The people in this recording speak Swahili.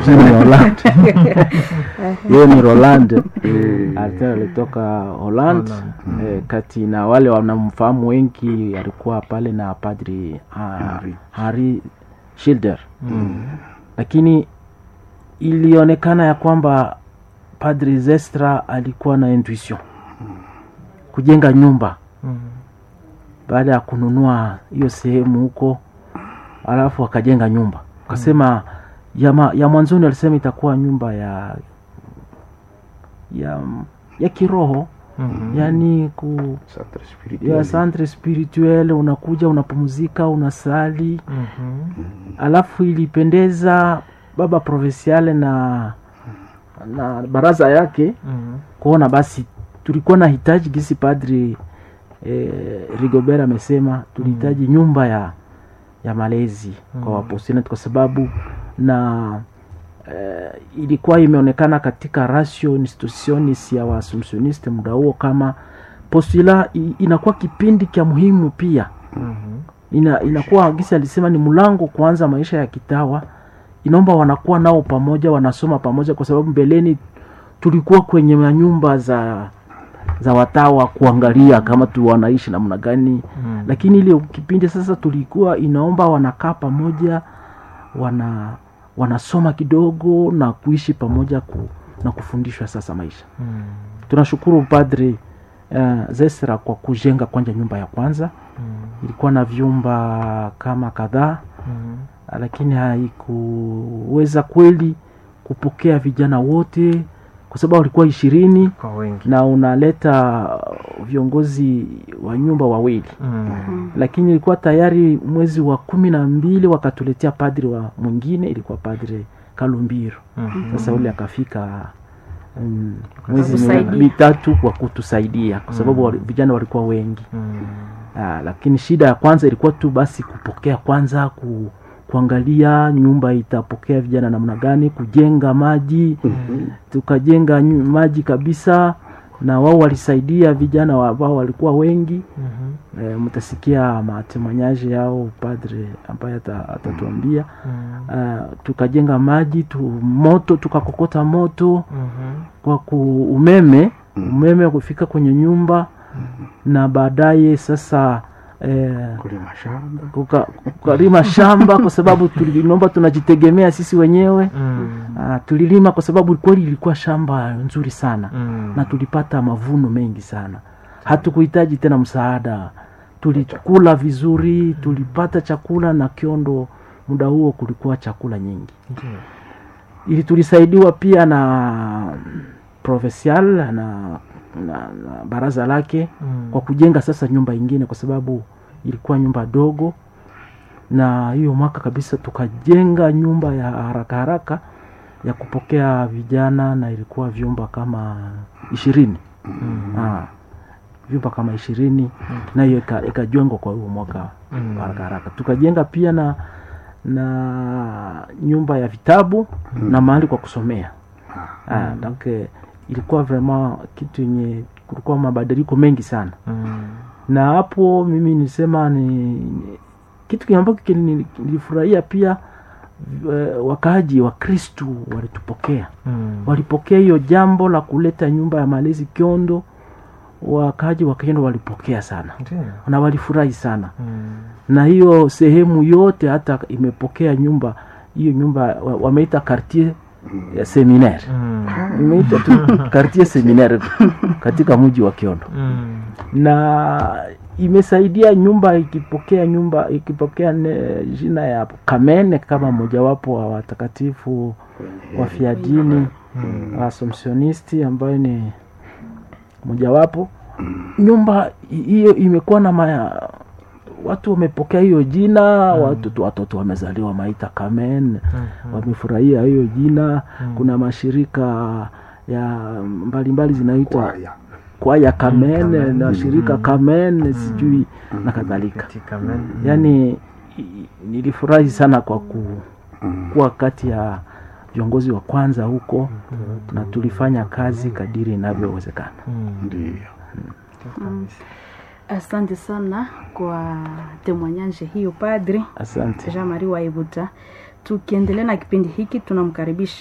ni Holland yeye ni Roland alikuwa alitoka Holland Holland. eh, kati na wale wanamfahamu wengi alikuwa pale na padri ah, Henry. Harry Schilder lakini ilionekana ya kwamba padri Zestra alikuwa na intuition kujenga nyumba baada ya kununua hiyo sehemu huko alafu akajenga nyumba akasema ya, ma, ya mwanzoni alisema itakuwa nyumba ya ya ya kiroho yani ku Centre ya spirituel. centre spirituel unakuja unapumzika unasali alafu ilipendeza baba provinciale na na baraza yake kuona basi tulikuwa na hitaji gisi padri eh, rigobert amesema tulihitaji nyumba ya ya malezi kwa wapostinati kwa sababu na eh, ilikuwa imeonekana katika ratio institutionis ya waassumptioniste muda huo kama postula i- inakuwa kipindi cha muhimu pia ina, inakuwa gisi alisema ni mlango kuanza maisha ya kitawa inaomba wanakuwa nao pamoja wanasoma pamoja kwa sababu mbeleni tulikuwa kwenye manyumba za za watawa kuangalia kama tu wanaishi namna gani lakini ile kipindi sasa tulikuwa inaomba wanakaa pamoja wana wanasoma kidogo na kuishi pamoja ku, na kufundishwa sasa maisha tunashukuru padri uh, zesra kwa kujenga kwanja nyumba ya kwanza ilikuwa na vyumba kama kadhaa lakini haikuweza kweli kupokea vijana wote kwa sababu walikuwa ishirini kwa wengi na unaleta viongozi wa nyumba wawili lakini ilikuwa tayari mwezi wa kumi na mbili wakatuletea padri wa mwingine ilikuwa padri kalumbiro sasa ule akafika mm, mwezi Kutusaidia. mitatu kwa kutusaidia kwa sababu wali- vijana walikuwa wengi Ah, lakini shida ya kwanza ilikuwa tu basi kupokea kwanza ku, kuangalia nyumba itapokea vijana namna gani kujenga maji tukajenga nyu- maji kabisa na wao walisaidia vijana wa- ambao walikuwa wengi e, mtasikia matemanyaje yao padre ambaye ata- atatuambia Ah, tukajenga maji tu, moto tukakokota moto kwa ku umeme umeme kufika kwenye nyumba na baadaye sasa eh, kulima shamba kuka- kukalima shamba kwa sababu tulinomba tunajitegemea sisi wenyewe Ah, tulilima kwa sababu kweli ilikuwa shamba nzuri sana na tulipata mavuno mengi sana hatukuhitaji tena msaada tulikula vizuri tulipata chakula na kiondo muda huo kulikuwa chakula nyingi ili tulisaidiwa pia na provincial na, na, na baraza lake kwa kujenga sasa nyumba ingine kwa sababu ilikuwa nyumba dogo na hiyo mwaka kabisa tukajenga nyumba ya haraka haraka ya kupokea vijana na ilikuwa vyumba kama ishirini ah, vyumba kama ishirini na hiyo ika- ikajengwa kwa huo mwaka wa haraka haraka tukajenga pia na na nyumba ya vitabu na mahali kwa kusomea ah, donc eh, ilikuwa vraiment kitu yenye kulikuwa mabadiliko mengi sana na hapo mimi nisema ni ni- kitu kile ambacho kili- nilifurahia pia eh, wakaaji wa kristu walitupokea walipokea hiyo jambo la kuleta nyumba ya malezi kiondo wakaaji wa kiondo walipokea sana na walifurahi sana na hiyo sehemu yote hata imepokea nyumba hiyo nyumba wa- wameita quartier ya seminaire imeita tu quartier seminaire katika mji wa kiondo na imesaidia nyumba ikipokea nyumba ikipokea ne, jina ya kamene kama mojawapo wa watakatifu wa fiadini wa assumptionisti ambayo ni mojawapo nyumba hi- hiyo imekuwa na maya, watu wamepokea hiyo jina watu tu watoto wamezaliwa maita kamen wamefurahia hiyo jina kuna mashirika ya mbalimbali zinaitwa kwaya kwaya kamen Kamen. na shirika kamen sijui na kadhalika yaani i- nilifurahi sana kwa ku, kuwa kati ya viongozi wa kwanza huko na tulifanya kazi kadiri inavyowezekana ndio asante sana kwa temoignage hiyo padri asante jean marie waibuta tukiendelea na kipindi hiki tunamkaribisha